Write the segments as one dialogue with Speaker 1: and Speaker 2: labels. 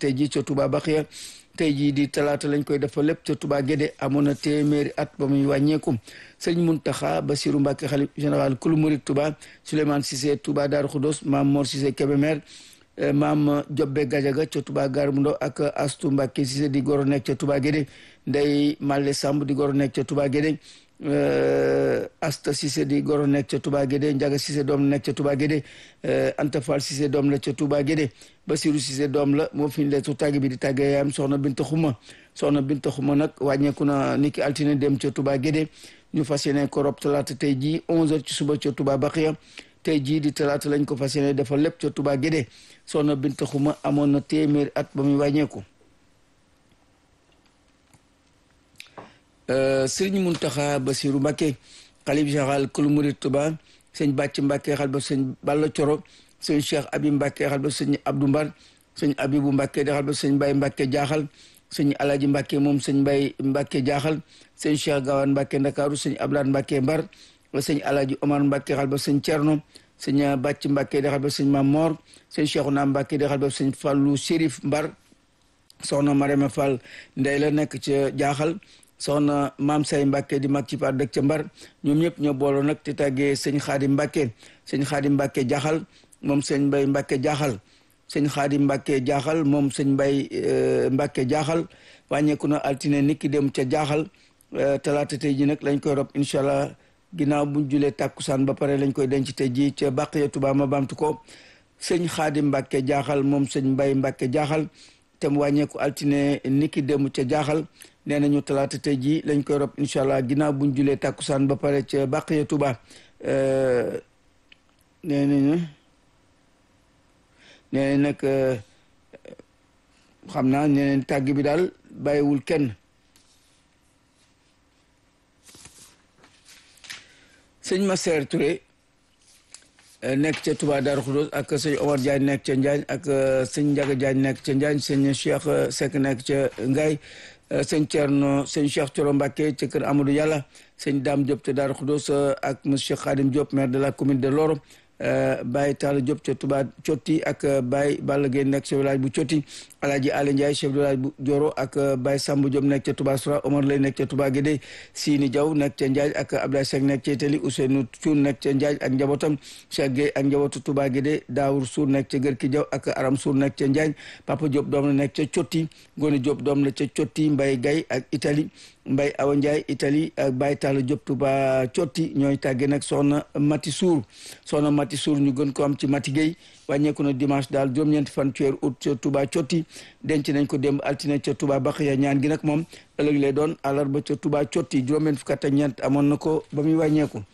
Speaker 1: tey jii ca Touba Baxiya tey jii di talaata lañ koy defal lépp ca Touba Guédé amoon na téeméeri at ba muy wàññeeku sëñ Muntaxa Basiru Mbàkke xalif général kulu murid Touba Souleymane Cissé Touba Daaru Xudos maam Mor Cissé Kébémer maam Jobbe Gajaga ca Touba Gare bu Ndaw ak Astu Mbàkke Cissé di goro nekk ca Touba Guédé Ndey Malle Samb di goro nekk ca Touba Guédé Asta Cissé di goro nekk ca Touba Guédé Njaga Cissé doom la nekk ca Touba Guédé Anta Fall Cissé doom la ca Touba Guédé Basiru Cissé doom la moo fi ñu leetu tàgg bi di tàggee yaayam soxna Binta Xuma soxna Binta Xuma nag wàññeeku na niki altine dem ca Touba Guédé ñu fas yéene ko rob talaata tey jii 11h ci suba ca Touba Baxiya tey jii di talaata lañ ko fas yéene defal lépp ca Touba Guédé soxna Binta Xuma amoon na téeméeri at ba muy wàññeeku. Sëriñ Muntaxa Basiru Mbàkke xalif général kulu murid Touba sëñ Bàcc Mbàkke xal ba sëñ Balla Coro sëñ Cheikh Abi Mbàkke xal ba sëñ Abdou Mbar sëñ Abibu Mbàkke di xal ba sëñ Mbay Mbàkke jaaxal sëñ Alaji Mbàkke moom sëñ Mbay Mbàkke jaaxal sëñ Cheikh Gawane Mbàkke Ndakaaru sëñ Ablaat Mbàkke Mbar sëñ Alaji Omar Mbàkke xal ba sëñ Cerno sëñ Bàcc Mbàkke di xal ba sëñ Mam Moor sëñ Cheikhouna Mbàkke di xal ba sëñ Fallu Sérif Mbar soxna Marema Fall ndey la nekk ca jaaxal soxna maam say Mbàkke di mag ci par dëkk ca mbar ñoom ñëpp ñoo booloo nag te tàggee sëñ xaadim Mbàkke sëñ xaadim Mbàkke jaaxal moom sëñ mbay Mbàkke jaaxal sëñ xaadim Mbàkke jaaxal moom sëñ mbay Mbàkke jaaxal wàññeeku na altine niki dem ca jaaxal talaata tey ji nag lañ koy rob incha allah ginnaaw buñ julee tàkkusaan ba pare lañ koy denc tey ji ca Baqiya Tuubaa ma baamtu ko sëñ xaadim Mbàkke jaaxal moom sëñ mbay Mbàkke jaaxal te mu wàññeeku altine niki dem ca jaaxal nee nañu talaata tey jii lañ koy rob incha allah ginnaaw buñ julee tàkkusaan ba pare ca Baqiya Tuuba nee nañu nee nañ nag xam naa nee nañ tàgg bi daal bàyyiwul kenn sëñ Masseer Touré nekk ca Touba Darou Khoudoss ak sëñ Omar Diagne nekk ca Njaañ ak sëñ Njaga Diagne nekk ca Njaañ sëñ Cheikh Seck nekk ca Ngaay sëñ Thierno sëñ Cheikh Thioro Mbacké ca kër Amadou Yàlla sëñ Dame Diop ca Darou Khoudoss ak monsieur Khadim Diop maire de la commune de Loro Baye Talla Diop ca Touba Cotti ak Baye Balla Gueye nekk ca village bu Cotti Alaaji Ali Ndiaye chef de village bu Dioro ak Baye Samb Diop nekk ca Touba Soura Omar Lay nekk ca Touba Guédé Sini Diaw nekk ca Ndiaye ak Abdoulaye Seck nekk ca Itali Ousseynou Thioune nekk ca Ndiaye ak njabootam Cheikh Gueye ak njabootu Touba Guédé Daour Sour nekk ca Gërki Diaw ak Aram Sour nekk ca Ndiaye Papa Diop doom la nekk ca Cotti Ngone Diop doom la ca Cotti Mbaye Gaye ak Italie Mbaye Awa Ndiaye Italie ak Baye Talla Diop Touba Cotti ñooy tàggee nag soxna Mati Sour soxna Mati Sour ñu gën ko am ci Mati Gueye wàññeeku na dimanche daal juróom-ñeenti fan ci weeru août ca Touba Cotti denc nañ ko démb altine ca Touba Baxiya ñaan gi nag moom ëllëg lay doon àllarba ca Touba Cotti juróom-ñeent fukk ak ñeent amoon na ko ba muy wàññeeku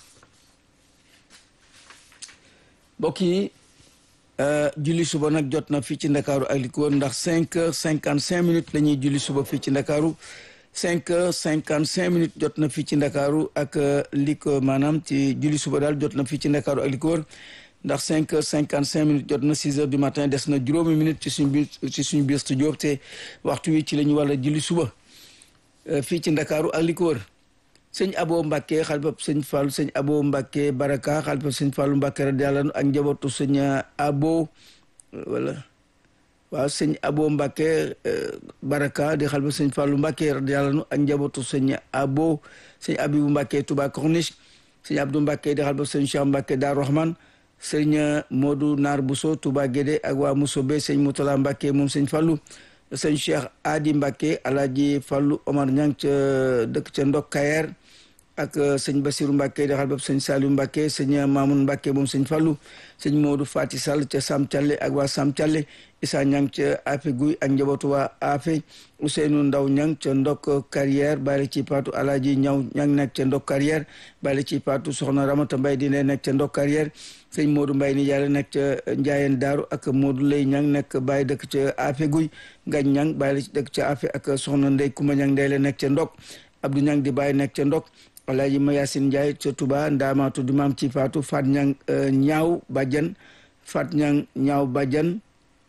Speaker 1: mbokk yi julli suba nag jot na fii ci Ndakaaru ak li ko wër ndax cinq heures cinquante cinq minutes la ñuy julli suba fii ci Ndakaaru cinq heures cinquante cinq minutes jot na fii ci Ndakaaru ak li ko maanaam ci julli suba daal jot na fii ci Ndakaaru ak li ko wër ndax cinq heures cinquante cinq minutes jot na six heures du matin des na juróomi minutes ci suñ biir ci suñ biir studio te waxtu wi ci la ñu war a julli suba fii ci Ndakaaru ak li ko wër sëñ Abo Mbacke xalifab sëñ Fallou sëñ Abo Mbacke Baraka xalifab sëñ Fallou Mbacke radiyallahu anhu ak njabootu sëñ Abo wala waaw sëñ Abo Mbacke Baraka di xalifab sëñ Fallou Mbacke radiyallahu anhu ak njabootu sëñ Abo sëñ Abibu Mbacke Touba Corniche sëñ Abdou Mbacke di xalifab sëñ Cheikh Mbacke Darou Rahman sëñ Modou Naar Bousso Touba Guédé ak waa Mousobé sëñ Moutala Mbacke moom sëñ Fallou sëñ Cheikh Adi Mbacke Alaaji Fallou Omar Ñang ca dëkk ca Ndok Kayer ak sëñ Basiru Mbacke di xalifab sëñ Saliou Mbacke sëñ Mamoun Mbacke moom sëñ Fallou sëñ Modou Fati Sall ca Sam Thialé ak waa Sam Thialé Issa Ñang ca Afe Guy ak njabootu waa Afe Ousseynou Ndaw Ñang ca Ndok Carrière bàyyi ci paatu Alaaji Ñaw Ñang nekk ca Ndok Carrière bàyyi ci paatu Soxna Ramata Mbay di ne nekk ca Ndok Carrière sëñ Modou Mbay ni yàlla nekk ca Njaayeen Daaru ak Modou Lay Ñang nekk bàyyi dëkk ca Afe Guy Ngañ Ñang bàyyi ci dëkk ca Afe ak Soxna Ndey Kumba Ñang Ndey la nekk ca Ndok Abdou Ñang di bàyyi nekk ca Ndok Alaaji Mayasin Njaay ca Touba ndaamaatu di maam ci faatu Fat Ñang ñaaw bàjjan Fat Ñang ñaaw bàjjan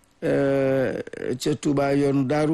Speaker 1: ca Touba yoonu Daaru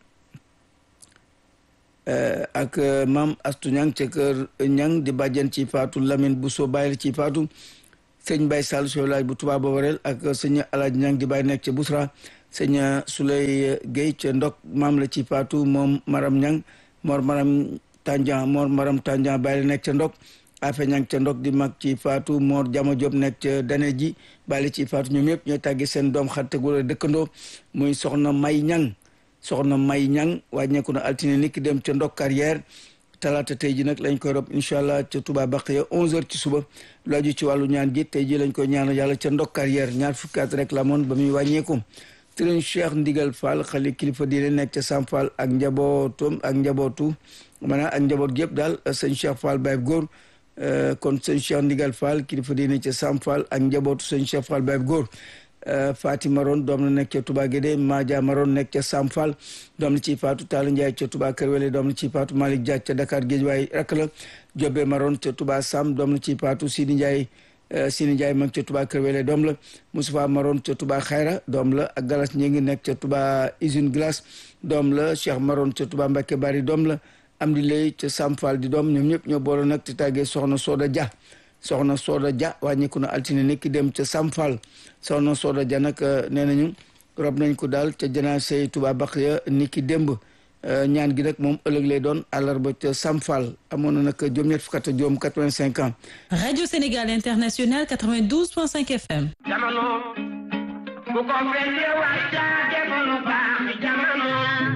Speaker 1: ak maam Astu Ñang ca kër Ñang di bàjjan ci faatu Lamine Bousso bàyyi ci faatu sëñ Bay Sall so laaj bu Touba Boborel ak sëñ Alaaji Ñang di bàyyi nekk ca Busra sëñ Souley Guèye ca ndok maam la ci faatu moom maram ñang mor maram Tandian mor maram Tandian bàyyi la nekk ca ndok afe ñang ca ndok di mag ci faatu mor jama Diop nekk ca dane ji bàyyi ci faatu ñoom yëpp ñooy tàggi seen doom xarit gu dëkkandoo muy soxna may ñang soxna may ñang wàññeeku na altine ni ki dem ca ndok carrière talaata tey ji nag lañ koy rob incha allah ca Touba Baqiya 11h ci suba lu aju ci wàllu ñaan gi tey ji lañ koy ñaanal yàlla ca ndok carrière ñaar fukki at rek la moon ba muy wàññeeku sëriñ Cheikh Ndigal Fall xali kilifa diine nekk ca Sam Fall ak njabootum ak njabootu maanaam ak njaboot gi yëpp daal sëñ Cheikh Fall Baye Góor kon sëñ Cheikh Ndigal Fall kilifa diine ca Sam Fall ak njabootu sëñ Cheikh Fall Baye Góor Fatima Maron doom la nekk ca Touba Guédé Madia Maron nekk ca Sam Fall doom la ciy faatu Talla Ndiaye ca Touba Kër Wele doom la ciy faatu Malick Dia ca Dakar Guédiawaye rak la Jobe Maron ca Touba Sam doom la ciy faatu Sidi Ndiaye Sini Ndiaye mag ca Touba Kër Wele doom la Moustapha Maron ca Touba Xayra doom la ak Galas ñi ngi nekk ca Touba usine glace doom la Cheikh Maron ca Touba Mbacké Bari doom la Amdi Lay ca Sam Fall di doom ñoom ñëpp ñoo boole nag te tàggee soxna Soda Dia soxna Soda Dia wàññeeku na altine nekki dem ca Sam Fall soxna Soda Dia nag nee nañu rob nañ ko daal ca janaase Touba Baqiya niki démb ñaan gi nag moom ëllëg lay doon àllarba ca Sam Fall amoon na nag juróom-ñett fukk ak juróom 85 ans.
Speaker 2: Radio Sénégal International 92.5 FM.
Speaker 3: jamono bu ko fekkee wax caa defoon baax jamono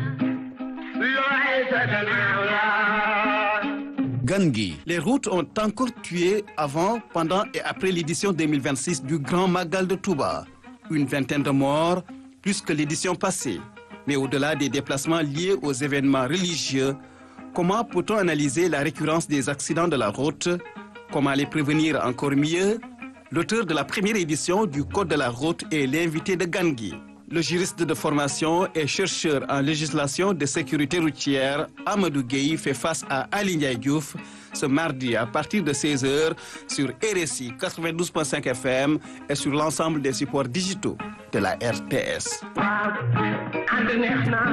Speaker 3: looy sa gannaaw la.
Speaker 4: Gangui. Les routes ont encore tué avant, pendant et après l'édition 2026 du Grand Magal de Touba. Une vingtaine de morts, plus que l'édition passée. Mais au-delà des déplacements liés aux événements religieux, comment peut-on analyser la récurrence des accidents de la route Comment les prévenir encore mieux L'auteur de la première édition du Code de la route est l'invité de Gangui. Le juriste de formation et chercheur en législation de sécurité routière, Amadou Gueye, fait face à Ali Ndiaye Diouf ce mardi à partir de 16h sur RSI 92.5 FM et sur l'ensemble des supports digitaux de la RTS.
Speaker 3: waaw ànd neex na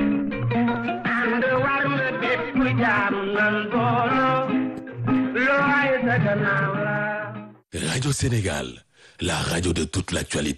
Speaker 3: ànd war na bépp jaam nan booloo looy sa gannaaw la.
Speaker 5: Radio Sénégal, la radio de toute l'actualité.